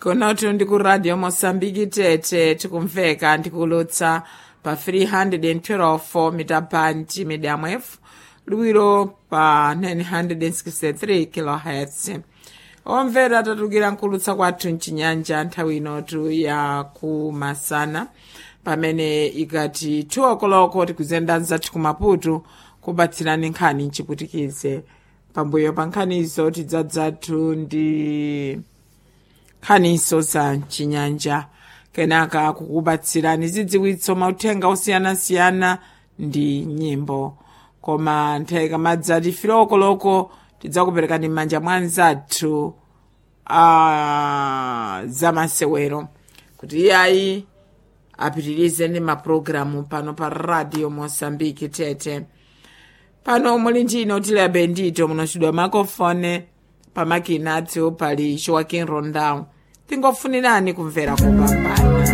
kunotu ndi ku radio mosambiki tete tikumveka ndikulutsa pa 312 mitaphanti medium wave liwiro pa 963 kilohertz omvera tatukira nkulutsa kwathu mchinyanja nthawi inotu ya kumasana pamene ikati 2 o'clock tikuzenda nzathu kumaputu kubatsirani nkhani mchiputikize pambuyo pa nkhanizo tidzadzathu ndi nkhaniso za mchinyanja kenaka kukubatsirani zidziwitso mauthenga osiyanasiyana ndi nyimbo koma nthawi kamadzati filokoloko tidzakuperekani m'manja mwa anzathu a zamasewero kuti iyayi apitirize ndi mapulogalamu pano pa radio mosambiki tete pano muli ndino tilabe ndito munochidwa makofone pamakina athu pali joaquin rondao tingofunirani kumvera kupambana